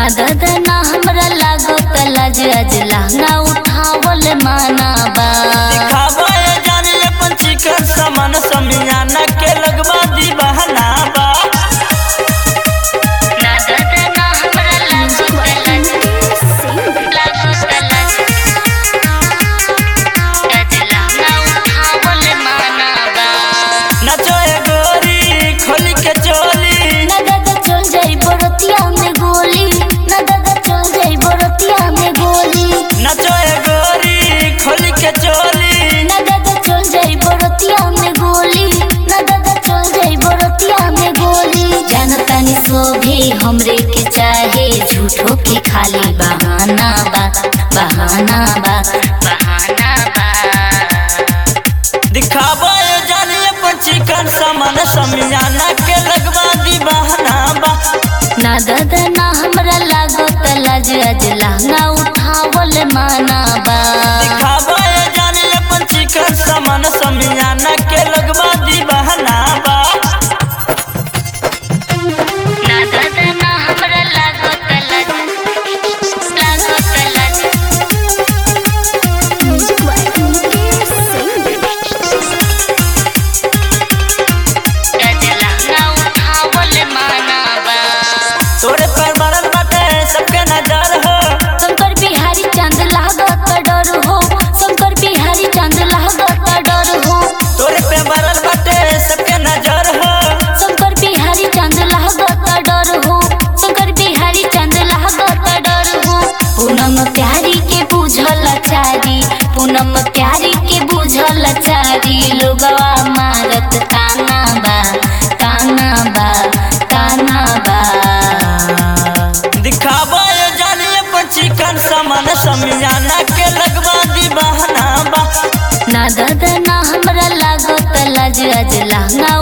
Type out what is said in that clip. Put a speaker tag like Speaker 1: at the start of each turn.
Speaker 1: दादा ना हमरा लागो तलाज आज लहंगा उठावल माना बा
Speaker 2: दिखावा ये जान ले पंछी कर समान समियाना के लगवा दी बहना बा
Speaker 1: ना दादा ना हमरा लागो तलाज लागो तलाज आज लहंगा उठावल माना बा
Speaker 2: नचो ए गोरी खोली के चोली
Speaker 1: ना दादा चल जाई बरतिया में गोली ना दादा चल जाई बरतिया में गोली
Speaker 2: नचो ए गोरी खोली के चोली
Speaker 1: ना दादा चल जाई बरतिया में गोली ना दादा चल जाई बरतिया में गोली जानता नहीं सो भी हमरे के चाहे झूठो के खाली बहाना बा बहाना बा बहाना बा
Speaker 2: दिखावा ये जान ले पंछी कर समान समियाना के लगवा दी बहना बा
Speaker 1: ना दादा ना हमरा लागो तलाज आज लहंगा उठावल माना बा
Speaker 2: दिखावा ये जान ले पंछी कर समान समियाना के लगवा दी बहना बा
Speaker 1: ना दादा ना हमरा लागो तलाज लागो तलाज आज लहंगा उठावल माना बा
Speaker 2: तोरे पर बरल बाटे सबके नजर हो
Speaker 1: शंकर बिहारी चांद लागत डर हो शंकर बिहारी चांद लागत डर हो
Speaker 2: तोरे पे बरल बाटे सबके नजर हो
Speaker 1: शंकर बिहारी चांद लागत डर हो शंकर बिहारी चांद लागत डर हो पूनम प्यारी के बुझल चारी पूनम प्यारी के बुझल चारी लोगवा मारत ताना बा ताना बा ताना बा
Speaker 2: दिखावा ये जानिए पंछी कर समान समियाना के लगवा दी बहना बा
Speaker 1: ना दादा ना हमरा लागो तलाज आज लहंगा